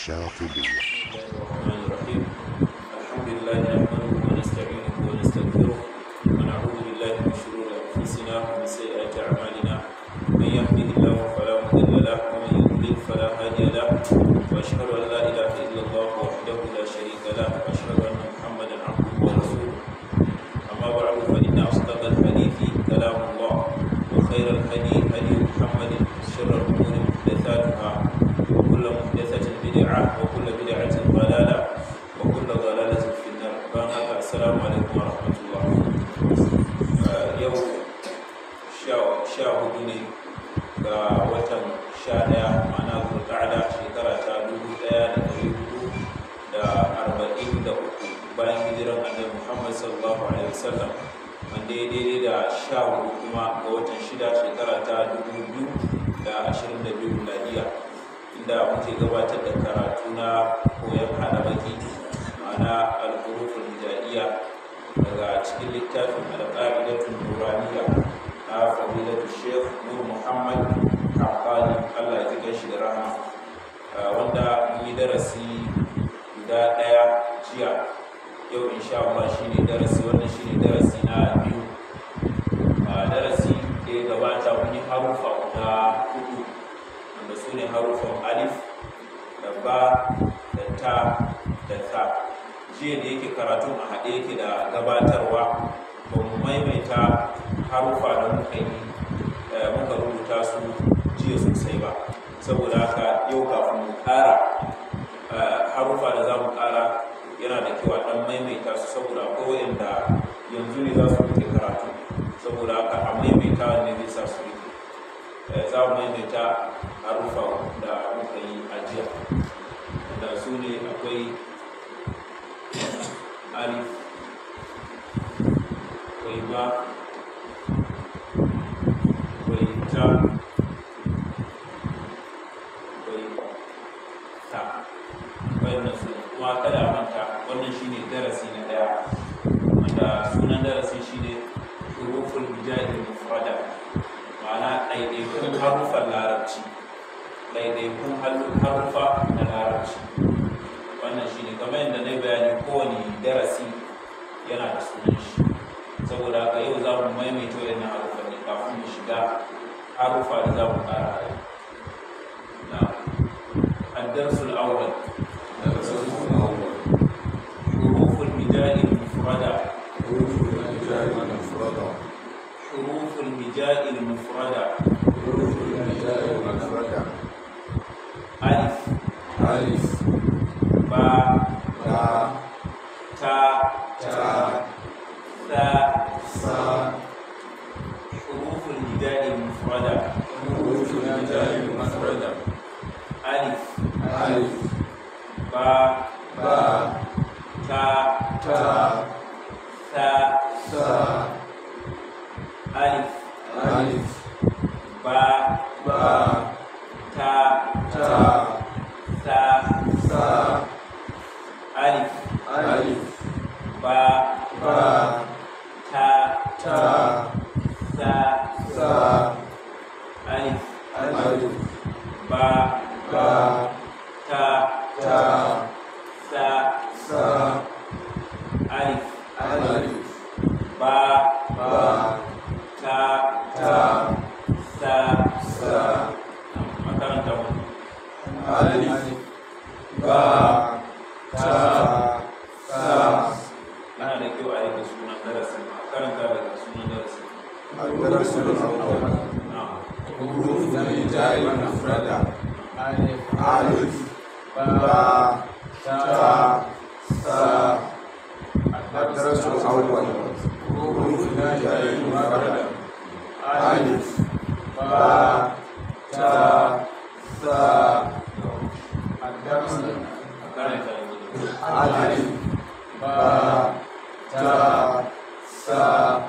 الشاطبية الرحمن الرحيم الحمد لله نحمده ونستعينه ونستغفره ونعوذ بالله من شرور انفسنا ومن سيئات اعمالنا من يهده الله فلا مضل له ومن يضلل فلا هادي له واشهد ان لا اله الا الله وحده لا شريك له واشهد ان محمدا عبده ورسوله اما بعد فان اصدق الحديث كلام الله وخير الهدي هدي محمد شر الامور محدثاتها وكل محدثة بدعة وكل بدعة ضلالة وكل ضلالة في النار فأنا السلام عليكم ورحمة الله آه، يوم sha hudu ne ga watan sha daya ma'ana zulqa'ada shekara ta dubu daya da dari hudu da arba'in da uku bayan hijiran annabi muhammad sallallahu alaihi wasallam wanda ya daidai da sha hudu kuma ga watan shida shekara ta dubu biyu da ashirin da biyu miladiya inda muke gabatar da karatu na koyon hada baki ma'ana al-huruful hijaiya daga cikin littafin al-qa'idatul nuraniya na fadilatu sheikh nur muhammad kafani allah ya ji shi da rahama wanda mun yi darasi guda ɗaya jiya yau insha Allah shine darasi wannan shine darasi na biyu darasi da ya gabata mun yi harufa guda hudu wanda su ne harufan alif da ba da ta da ta jiya da yake karatun a haɗe yake da gabatarwa ba mu maimaita harufa da muka yi muka rubuta su jiya sosai ba saboda haka yau kafin mu ƙara harufa da za mu ƙara yana da kyau a ɗan maimaita su saboda akwai wanda yanzu ne za su rike karatu saboda haka a maimaita ne zai sa su rike za mu maimaita harufa da muka yi ajiya da su ne akwai alif akwai ba akwai ta akwai ta wannan su kuma kada a manta wannan shine darasi na daya wanda sunan darasi shine huruful bijahil mufrada ma'ana ɗaiɗaikun haruffan larabci ɗaiɗaikun haruffa na larabci wannan shi ne kamar yadda na bayani kowane darasi yana da sunan shi saboda haka yau za mu maimaita wayannan haruffa ne kafin mu shiga haruffa da za mu ƙara a yau na addarsul awwal حروف الهجاء المفردة حروف الهجاء المفردة ألف ألف باء باء تاء تاء ثاء ثاء حروف الهجاء المفردة حروف الهجاء المفردة ألف ألف باء باء تاء تاء ثاء ثاء ألف ألف باء باء تاء تاء ثاء ثاء ألف ألف باء باء تاء تاء ثاء ثاء ألف ألف باء باء تاء تاء ثاء ثاء ألف ألف باء باء تاء تاء ثاء ثاء makaranta mu ألف باء تاء ثاء yana da kyau a rike sunan darasin a karanta daga sunan darasin الدرس الأول na حروف الهجاء المفردة ألف باء تاء ثاء الدرس الأول حروف الهجاء المفردة ألف باء تاء ثاء الدرس a karanta yanzu ألف باء تاء ثاء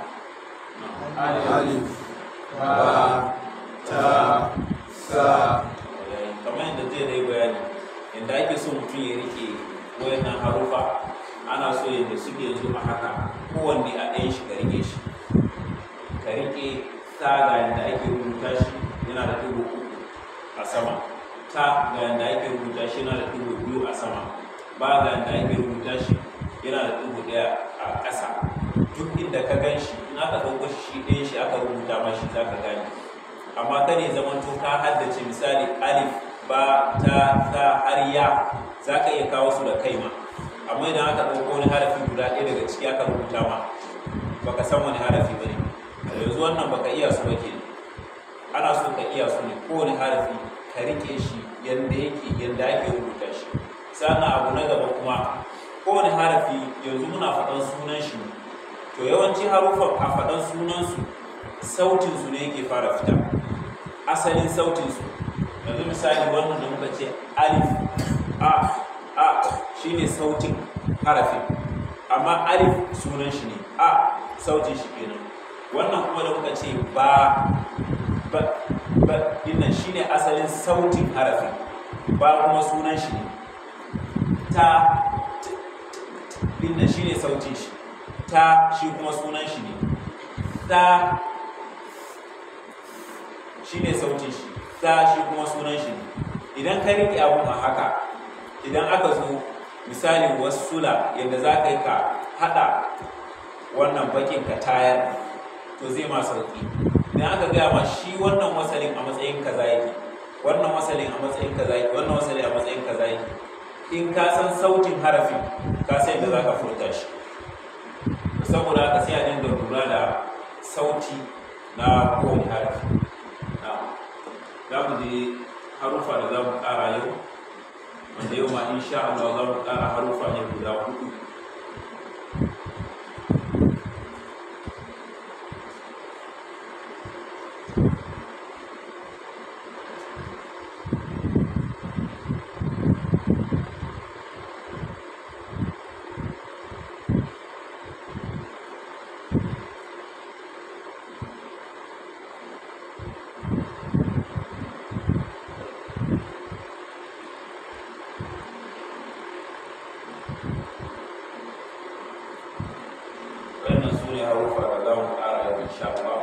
ألف باء تاء ثاء kamar yadda zai dai bayani yadda ake so mutum ya rike wayannan harufa ana so yadda suke yanzu a haka kowanne a ɗayan shi ka rike shi ka rike saga yadda ake rubuta shi yana da dubu uku a sama ta ga yanda ake rubuta shi yana da ɗigo biyu a sama ba ga yanda ake rubuta shi yana da ɗigo ɗaya a ƙasa duk inda ka gan shi in aka ɗauko shi ɗayan shi aka rubuta ma shi za ka gane amma kada ya zama to ka haddace misali alif ba ta ta har ya za ka iya kawo su da kai ma amma idan aka ɗauko wani harafi guda ɗaya daga ciki aka rubuta ma baka san wani harafi ba ne yanzu wannan baka iya su ba ke ana so ka iya su ne kowane harafi ka rike shi yadda yake yadda ake rubuta shi sannan abu na gaba kuma kowane harafi yanzu muna faɗan sunan shi ne to yawanci harufan a faɗan sunansu sautinsu ne yake fara fita asalin sautinsu yanzu misali wannan da muka ce alif a a shine sautin harafin amma alif sunan shi ne a sautin shi kenan wannan kuma da muka ce ba ba ba dinnan shine asalin sautin harafin ba kuma sunan shi ne ta dinnan shine sautin shi ta shi kuma sunan shi ne ta shine sautin shi ta shi kuma sunan shi ne idan ka riƙe abun a haka idan aka zo misalin wasula yadda za ka yi ka haɗa wannan bakin ka tayar to zai ma sauƙi idan aka gaya ma shi wannan wasalin a matsayin kaza yake wannan wasalin a matsayin kaza yake wannan wasalin a matsayin kaza yake in ka san sautin harafin ka san yadda za ka furta shi saboda haka sai a dinga lura da sauti na kowane harafi za mu je harufa da za mu ƙara yau wanda yau ma insha Allah za mu ƙara harufa ne guda hudu wannan su ne harufa da za mu ƙara yau insha Allah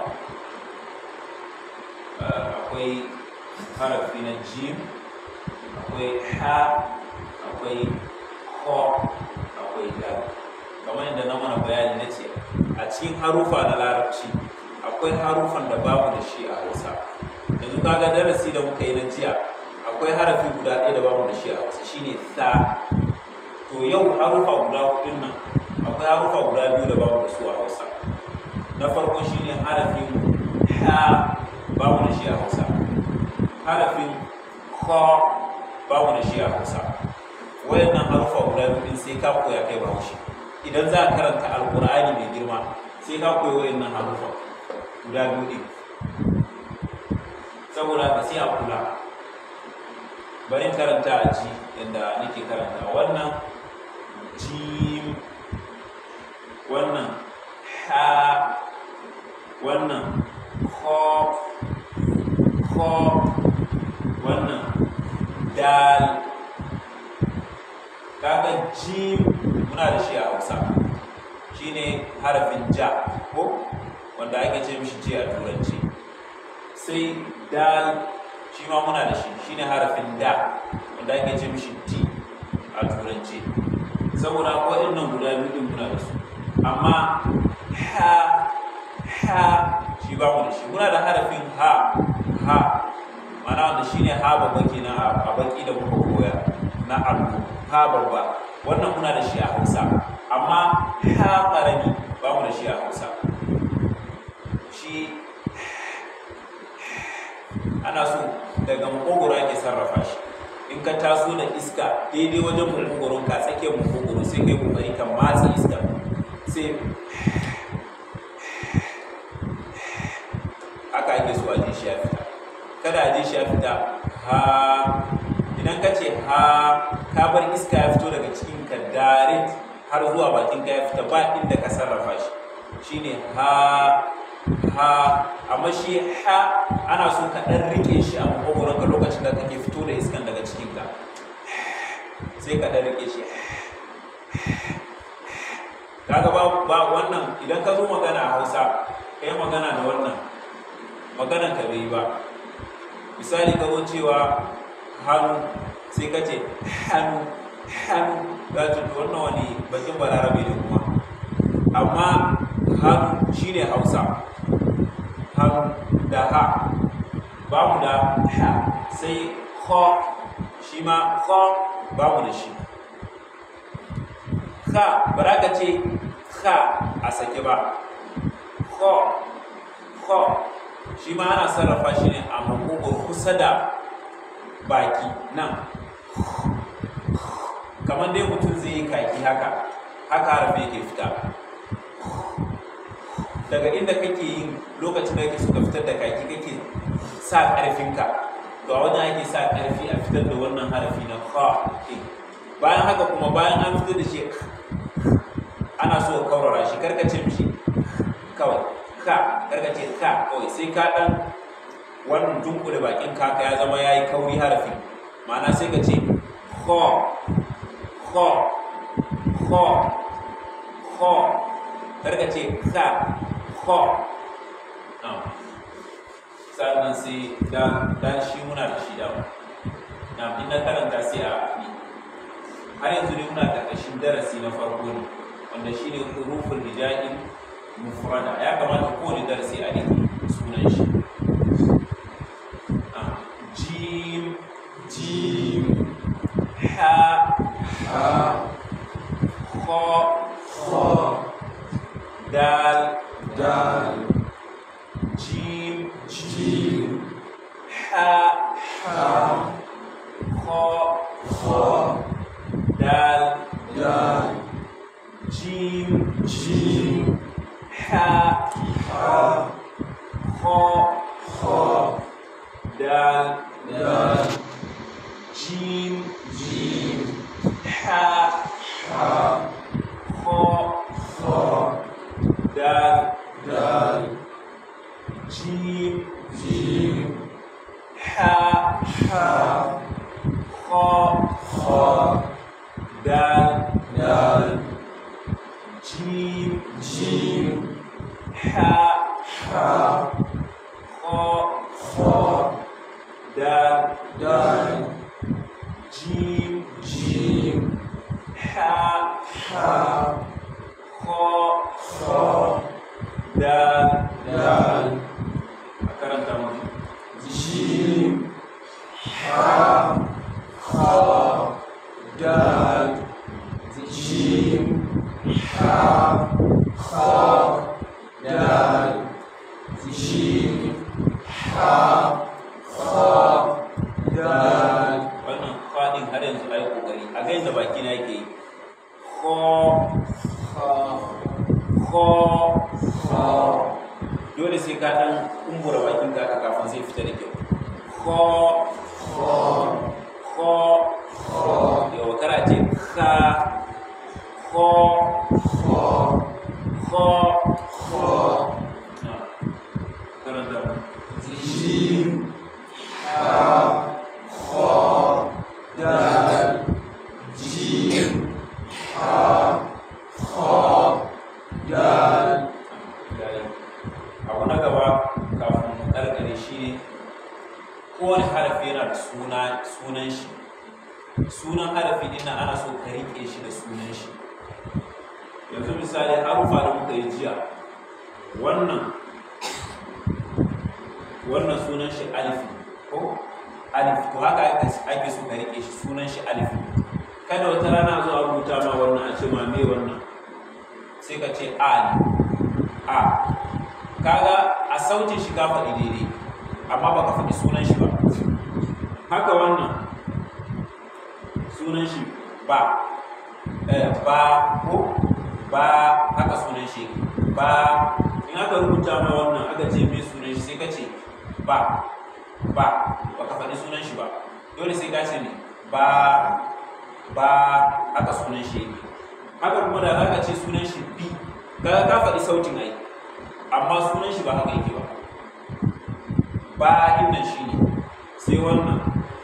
akwai harafi na jim akwai ha akwai ko akwai dal kamar yadda na mana bayani na ce a cikin harufa na larabci akwai harufan da babu da shi a hausa yanzu kaga darasi da muka yi na jiya akwai harafi guda ɗaya da babu da shi a hausa shine sa to yau harufa guda hudun nan akwai harufa guda biyu da babu da su a hausa na farko shine harafin ha babu da shi a hausa harafin ko babu da shi a hausa wayannan harufa guda biyu din sai ka koya kai bahaushe idan za ka karanta alkur'ani mai girma sai ka koyi wayannan harufa guda biyu din saboda ka sai a kula bari karanta a ji yadda nake karanta wannan jim wannan ha wannan ko ko wannan dal kaga jim muna da shi a hausa shine harafin ja ko wanda ake ce mishi ji a turanci sai dal shi ma muna da shi shine harafin da wanda ake ce mishi t a turanci saboda waɗannan guda biyu din muna da su amma ha ha shi ba mu da shi muna da harafin ha ha mana wanda shine ha babba kenan a baki da muka koya na allo ha babba wannan muna da shi a hausa amma ha ƙarami ba mu da shi a hausa shi ana so daga makogoro ake sarrafa shi in ka taso da iska daidai wajen makogoron ka tsakiyar makogoro sai kai kokari ka matsa iska sai haka ake so a ji shi ya fita kada a ji shi ya fita ha idan ka ce ha ka bar iska ya fito daga cikin ka direct har zuwa bakin ka ya fita ba inda ka sarrafa shi shine ha ha amma shi ha ana so ka dan rike shi a makogoron ka lokacin da kake fito da iskan daga cikin ka sai ka dan rike shi kaga ba ba wannan idan ka zo magana a Hausa kai magana da wannan maganan ka bai ba misali ka zo cewa hannu sai ka ce hannu hannu za ta to wannan wani bakin balarabe ne kuma amma hannu shine hausa hannu da ha ba mu da ha sai ho shi ma ho ba mu da shi ha ba za ka ce ha a sake ba ho ho shi ma ana sarrafa shi ne a makogoro kusa da baki nan kamar dai mutum zai yi kaki haka haka harfe yake fita daga inda kake yin lokacin da kake suka fitar da kaki kake sa ƙarfinka to a wajen ake sa ƙarfi a fitar da wannan harafi na ka bayan haka kuma bayan an fitar da shi ana so ka kaurara shi karkace mishi kawai ka karkace ka kawai sai ka dan wannan dunkule bakin kaka ya zama yayi kauri harafi ma'ana sai ka ce kho kho kho kho karkace ka kho sannan sai dan shi muna da shi dama na in na karanta sai a ni har yanzu ne muna ƙarƙashin darasi na farko ne wanda shi ne hurufin hija'in mufrada ya kamata kowane darasi a rike sunan shi jim jim ha ha kho kho dal dal jim jim ha ha kho kho dal dal jim jim ha ha kho kho dal dal jim jim ha ha kho kho dal dal jim jim ha ha kho kho dal dal jim jim ha ha kho kho dal dal jim jim ha ha kho kho dal dal a karanta mu jim ha kho dal jim ha kho dal jim ha kho dal wannan fadin har yanzu ai kokari a ga yadda baki na yake yi kho kho kho kho dole sai ka dan kumbura bakin ka haka kafin zai fita da kyau kho kho kho kho yawa kara ce ka kho kho kho kho na karanta mu jim ha kho dal jim ha kho dal yayi abu na gaba kafin mu karkare shi ne kowane harafi yana da suna sunan shi sunan harafi din nan ana so ka rike shi da sunan shi yanzu misali harufa da muka yi jiya wannan wannan sunan shi alif ko alif to haka ake ake so ka rike shi sunan shi alif kada wata rana zuwa rubuta ma wannan a ce ma me wannan sai ka ce a ne a kaga a sautin shi ka faɗi daidai amma baka faɗi sunan shi ba haka wannan sunan shi ba eh, ba ko ba haka sunan shi yake. ba in aka rubuta ma wannan aka ce me sunan shi sai ka ce ba ba baka faɗi sunan shi ba dole sai ka ce ne ba ba haka sunan shi yake haka kuma da za ka ce sunan shi bi kaga ka faɗi sautin ai amma sunan shi ba haka yake ba ba innan shi ne sai wannan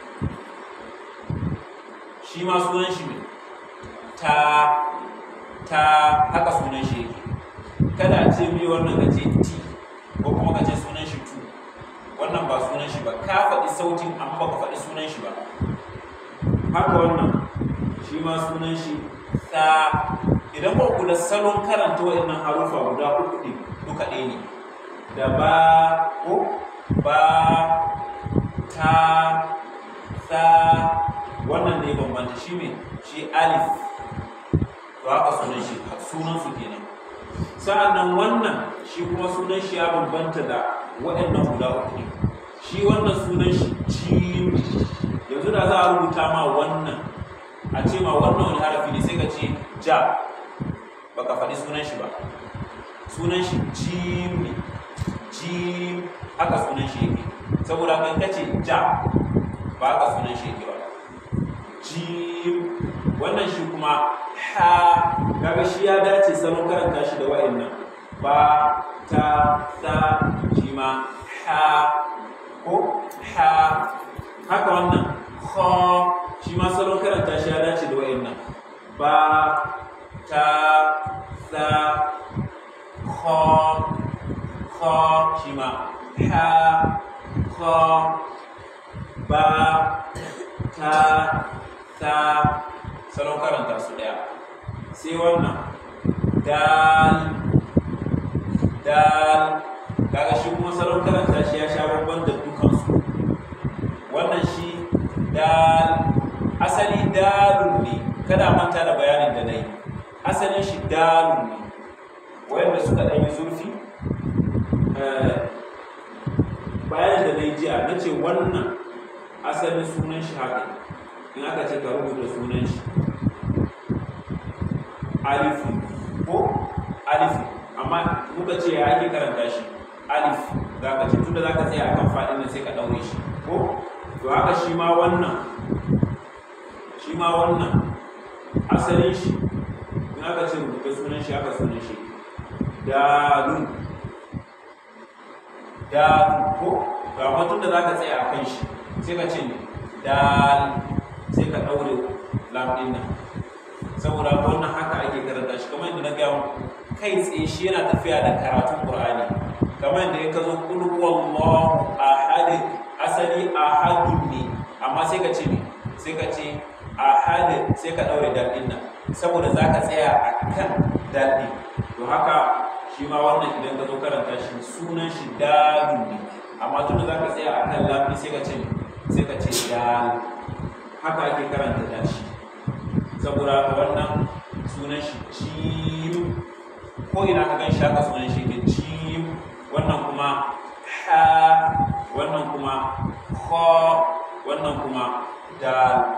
shi ma sunan shi ne ta ta haka sunan shi yake kada a ce mi wannan ka ce ti ko kuma ka ce sunan shi tu wannan wannan ba sunan shi ba ka faɗi sautin amma baka faɗi sunan shi ba haka wannan shi ma sunan shi ta idan ba ku da salon karanta waɗannan harufa guda uku ɗin duka ɗaya ne da ba ko ba ta ta wannan ne bambanta shi ne shi alif to haka sunan shi sunan su kenan sa'annan wannan shi kuma sunan shi ya bambanta da waɗannan guda uku ne shi wannan sunan shi jim yanzu da za a rubuta ma wannan a ce ma wannan wani harafi ne sai ka ce ja baka faɗi sunan shi ba sunan shi jim ne jim haka sunan shi yake saboda kan kace ja ba haka sunan shi yake ba jim wannan shi kuma ha kaga shi ya dace salon karanta shi da wa'annan ba ta ta shi ma ha ko ha haka wannan ha shi ma salon karanta shi ya dace da wa'annan ba ta ta ha ha shi ma ha ha ba ta ta salon karanta su daya sai wannan dal dal kaga shi kuma salon karanta shi ya sha babban da dukansu wannan shi dal asali dalun ne kada manta da bayanin da na yi asalin shi dalun ne wayanda suka ɗanyi zurfi bayanin da na yi jiya na ce wannan asalin sunan shi haka in aka ce ka rubuta sunan shi alifu ko alifu amma muka ce ya ake karanta shi alif za ka ce tunda za ka tsaya akan faɗin nan sai ka ɗaure shi ko to haka shi ma wannan shi ma wannan asalin shi in aka ce rubuta sunan shi haka sunan shi dalun dalun ko to amma tunda za ka tsaya akan shi sai ka ce ne dal sai ka ɗaure lam ɗin nan saboda wannan haka ake karanta shi kamar yadda na gaya kai tsaye shi yana tafiya da karatun Qur'ani kamar yadda ya ka zo kul huwallahu ahad asali ahadun ne amma sai ka ce ne sai ka ce ahad sai ka daure dal din nan saboda zaka tsaya akan dal din to haka shi ma wannan idan ka zo karanta shi sunan shi dalun ne amma tun da zaka tsaya akan lam sai ka ce sai ka ce dal haka ake karanta dal shi saboda wannan sunan shi jim ko ina ka gan shi haka sunan shi ke jim wannan kuma ha wannan kuma ho wannan kuma dal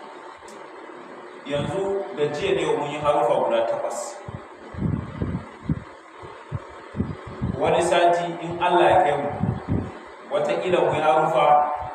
yanzu da jiya ne mun yi harufa guda takwas wani sati in allah ya kai mu wataƙila mu yi harufa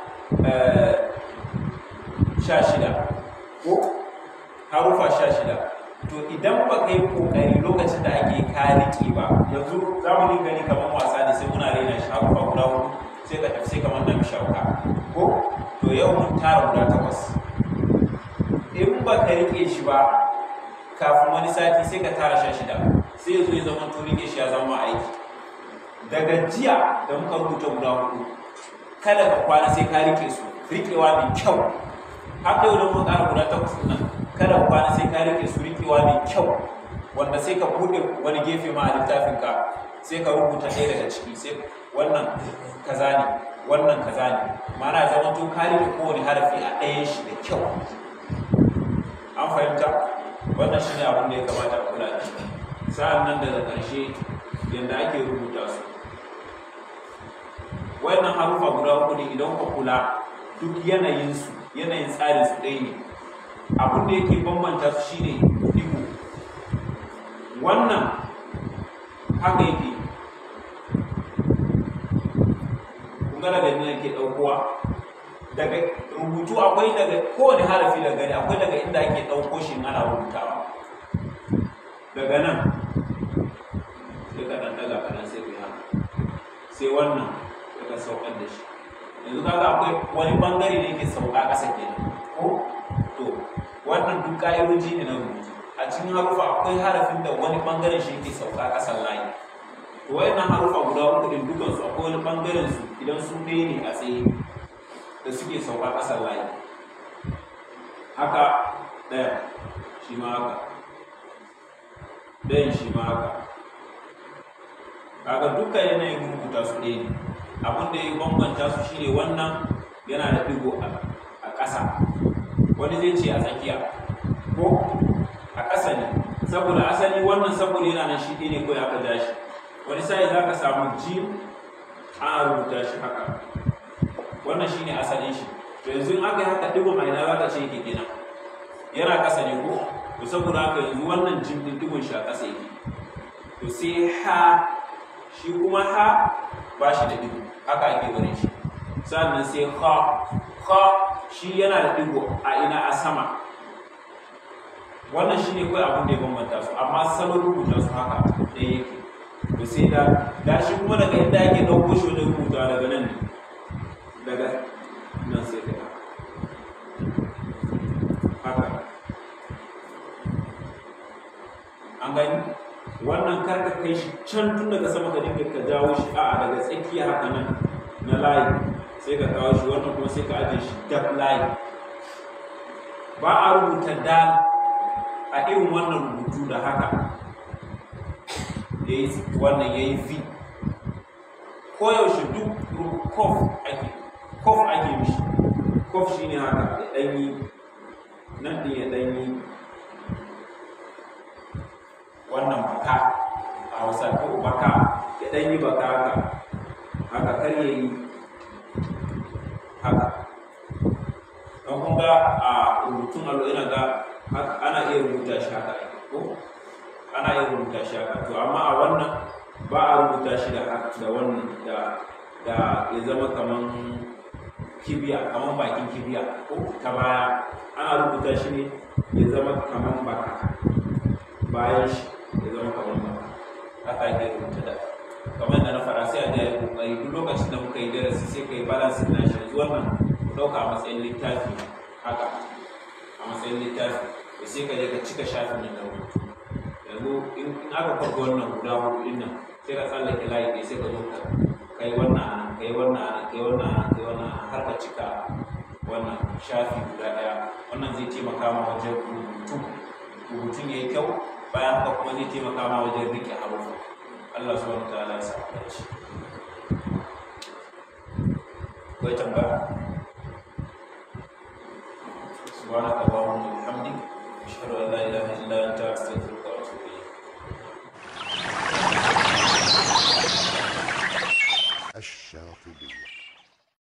sha shida ko harufa sha shida to idan ba kai kokari lokacin da ake kariki ba yanzu za mu dinga ni kamar wasa ne sai muna raina shi harufa guda hudu sai ka tafi sai kamar na mishauka ko to yau mun tara guda takwas in ba ka rike shi ba kafin wani sati sai ka tara sha shida sai ya zo ya zama to rike shi ya zama aiki daga jiya da muka rubuta guda hudu kada ka kwana sai ka rike su rikewa mai kyau haka yau da muka ƙara guda takwas nan kada kwana sai ka rike su rikewa mai kyau wanda sai ka buɗe wani gefe ma a littafinka sai ka rubuta ɗaya daga ciki sai wannan kaza ne wannan kaza ne ma'ana zama to ka rike kowane harafi a ɗayan shi da kyau an fahimta wannan shi ne abin da ya kamata a kula da shi sa'an nan daga ƙarshe yadda ake rubuta su wannan harufa guda uku ne idan ka kula duk yanayinsu yanayin tsarin su ɗaya ne abin da yake bambanta su shine digo wannan haka yake kun ga daga nan yake ɗaukowa daga rubutu akwai daga kowane harafi daga gani akwai daga inda ake ɗauko shi ana rubutawa daga nan sai ka ɗan daga kaɗan sai ku haka sai wannan daga saukar da shi yanzu kaga akwai wani bangare da yake sauka ƙasa kenan ko to wannan duk ƙa'idoji ne na rubutu a cikin harufa akwai harafin da wani bangaren shi yake sauka ƙasan layi to wayannan harufa guda uku din dukan su akwai wani bangaren su idan su ɗaya ne a tsaye da suke sauka ƙasar layi haka ɗaya shi ma haka ɗayan shi ma haka kaga duka yanayin rubuta su ɗaya ne abin da ya bambanta su shine wannan yana da digo a ƙasa wani zai ce a tsakiya ko a ƙasa ne saboda asali wannan saboda yana nan shi ɗaya ne kawai aka ja shi wani sai za ka samu jim ana rubuta shi haka wannan shine asalin shi to yanzu in aka yi haka digon a ina za ka ce yake kenan yana ƙasa ne ko to saboda haka yanzu wannan jim din digon shi a ƙasa yake to sai ha shi kuma ha ba shi da digo haka ake barin shi sannan sai ha ha shi yana da digo a ina a sama wannan shi ne kawai abin da ya bambanta su amma salon rubuta su haka ɗaya yake to sai da da shi kuma daga inda ake ɗauko shi wajen rubuta daga nan ne daga nan sai kai haka an gani wannan karka kai shi can tun daga sama ka dinga ka jawo shi a'a daga tsakiya haka nan na layi sai ka kawo shi wannan kuma sai ka ajiye shi dab layi ba a rubuta dal a irin wannan rubutu da haka yayi wannan yayi v koyaushe duk kof ake kof ake mishi kof shine haka ya ɗanyi nan ɗin ya ɗanyi wannan baka a hausa ko baka ya ɗan yi baka haka haka kar ya yi haka don kun ga a rubutun allo ina ga ana iya rubuta shi haka ko ana iya rubuta shi haka to amma a wannan ba a rubuta shi da da wannan da da ya zama kaman kibiya kaman bakin kibiya ko ta baya ana rubuta shi ne ya zama kaman baka bayan shi ya zama kamar ba haka ake rubuta da kamar da na fara sai a da ya kokari duk lokacin da muka yi darasi sai ka yi balance na shi yanzu wannan ku ɗauka a matsayin littafi haka a matsayin littafi da sai ka je ka cika shafin nan da rubutu yanzu in aka farko wannan guda hudu din nan sai ka tsallake layi ɗaya sai ka zo ka kai wannan a nan kai wannan a nan kai wannan a nan kai wannan a nan har ka cika wannan shafi guda ɗaya wannan zai taimaka ma wajen rubutu rubutun ya yi kyau bayan haka kuma zai taimaka ma wajen rike harufa Allah subhanahu wa ta'ala ya sa mu dace akwai tambaya subhanaka allahumma wa bihamdik ashhadu an la ilaha illa anta astaghfiruka wa atubu ilayk الشاطبية